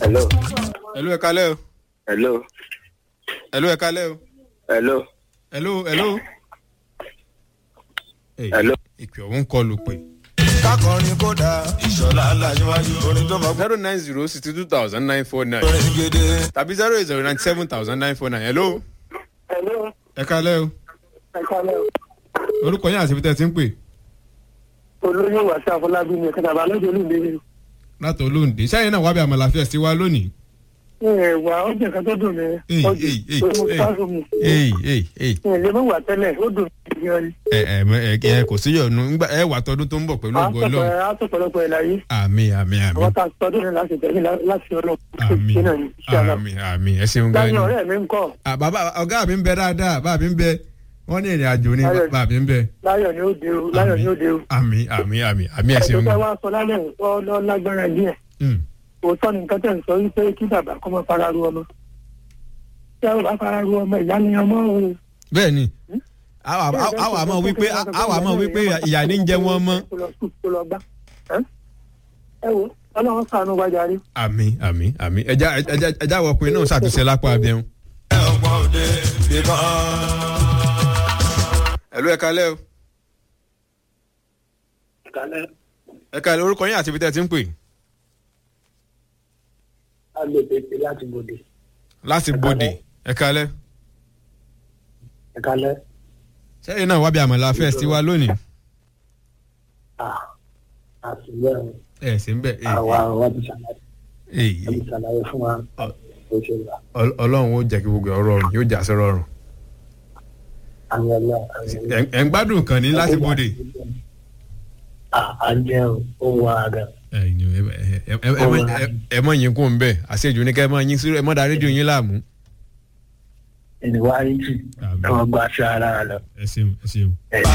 hello hello ẹ kalẹ́ o hello hello ẹ kalẹ́ o hello hello hello. Hey, hello. ìpè ọ̀hún kọlù pé kákọrin kódà ìṣọ̀lá aláṣíwájú orin tó mọ̀ pé zero nine zero sixty two thousand nine four nine orin gèdè. tàbí zero eight zero ninety seven thousand nine four nine hello Hello, ẹ kalẹ́ o ẹ kálẹ̀ o. orúkọ yín àti ibi tẹ́ ẹ ti ń pè olóyè wàsí àfọlábí ni ẹ̀ka tàbí alóde olóde ni. láti olóńdè sẹ́yìn náà wábẹ́ àmàlà fẹ́ sí wa lónìí. ẹ wà ó jẹ́ nǹkan tó dùn mí. Èyí, ó dùn èyí, èyí, tó mú èyí. sáàsù mi. èyí èyí èyí ẹ lè mọ̀ wà tẹ́lẹ̀ ó dùn mí gan ni. ẹ ẹ mọ- ẹ ẹ kò sí yọnu ńgbà ẹ wà tọdún tó ń bọ̀ pẹ̀lú ògo ọlọ́run á tó pọ̀lọpọ̀ ẹ̀ láyé. àmì àmì àmì àwọn tá a tọdún ní láti tẹ̀lé láti ọlọ́run. àmì Ṣé náà ni? Ṣé àná? àmì àmì ẹ ṣeun gan láyé ni. ọ̀rẹ́ mi ń kọ́ Ah, bàbá ọ̀gá mi ń bẹ dáadáa bàbá mi ń bẹ wọ́n ní ìrìn àjò ní Ayọ̀. bàbá mi ń bẹ. láyọ̀ ni ó de o láyọ̀ ni ó de o. àmì àmì àmì àmì ẹ ẹ̀sùn ṣeun tẹ́ gan. wá sọ lálẹ́ ọ̀ lọ́ lágbára díẹ̀. Mm. òótọ́ ni nǹkan tẹ̀ ń sọ wípé kí bàbá kọ́ mọ́ fara ru ọmọ. tẹ́ ò bá fara ru ọmọ ìyá ni ọmọ o. bẹ́ẹ̀ ni àwa àwa àmọ́ wípé àwa àmọ́ wípé ìyá ní ń jẹ wọ́n mọ́. kó lọ sùn kó lọ gbá. ẹ wo ọlọ́run sànú wájà rí. àmì àmì àmì ẹja ẹja ẹja wọkùnrin náà ṣàtúnṣe lápá abẹ́hùn. ẹ ọgbọ́n òde bíbọn. ẹ̀lú ẹ̀ka lẹ́ o kálẹ̀ ẹ̀ka lẹ́ orúkọ yín àti ibi tẹ́ ẹ ti ń pè agbègbè pé láti gbòde. láti bòde ẹ̀ka lẹ́. ẹ kálẹ̀ sẹ́yìn náà wábí àmàlà fẹ́ sí wa lónìí. àtúbẹ̀ ẹ sì ń bẹ̀ àwa àwa ti ṣàlàyé èyí ti ṣàlàyé fún wa bó ṣe wà. ọlọ́run ó jẹ́ kí gbogbo ọ̀rọ̀ rọrùn yóò jà sí rọrùn. àmì ọlọ́ Ẹ̀- ẹ̀ ń gbádùn kan ní láti bòde. à ń jẹ́ ó wà àgà. ẹ̀yin ẹ ẹ- ẹ- ẹ- ẹ mọ- ẹ- ẹ mọ yín kún un bẹ́ẹ̀ àṣejù ní kẹ́ ẹ mọ yín sí ẹ mọ da rédíò yín láàmú. ẹni wá rí jù Àmín. ẹ wọ́n gba aṣọ ara rẹ lọ. ẹ ṣeun ẹ ṣeun. ẹ